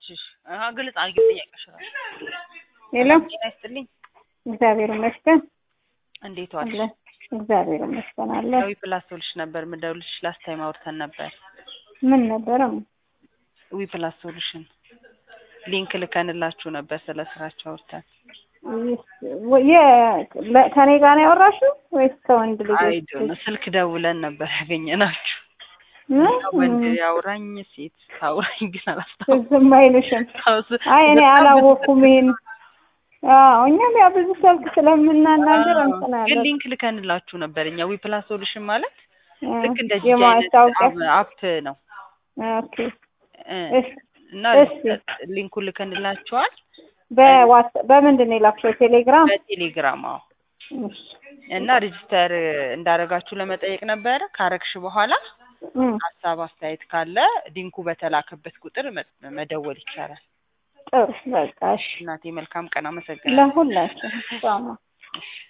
እሺ አሀ ግልጽ አድርጊው ጥያቄሽ እራሱ ሄሎ ጤና ይስጥልኝ እግዚአብሔር ይመስገን እንዴት አለ ዋልሽ? እግዚአብሔር ይመስገን አለ ዊ ፕላስ ሶሉሽን ነበር የምደውልልሽ ላስት ታይም አውርተን ነበር ምን ነበረ ዊ ፕላስ ሶሉሽን ሊንክ ልከንላችሁ ነበር ስለ ስራቸው አውርተን ከኔ ጋር ነው ያወራሽው ወይስ ከወንድ ልጅ አይዶ ስልክ ደውለን ነበር ያገኘናችሁ ምን? ወንድ ያውራኝ ሴት ታውራኝ ግን አላስታውስም ዝም አይልሽም አይ እኔ አላወኩም ይሄን አዎ እኛም ያው ብዙ ስልክ ስለምናናገር እንትን ግን አለ ሊንክ ልከንላችሁ ነበር እኛ ዊ ፕላስ ሶሉሽን ማለት ልክ እንደ ጂጂ የማስታወቂያ አይነት አፕ ነው ኦኬ እ እሺ እና እሺ። ሊንኩን ልከንላችኋል በዋት በምንድን ነው የላክሽው ቴሌግራም በቴሌግራም አዎ እሺ እና ሬጅስተር እንዳረጋችሁ ለመጠየቅ ነበረ ካረግሽ በኋላ እም፣ ሀሳብ አስተያየት ካለ ሊንኩ በተላከበት ቁጥር መ- መደወል ይቻላል ጥሩ በቃ እሺ እናቴ መልካም ቀን አመሰግናለሁ ለሁላችን ጫማ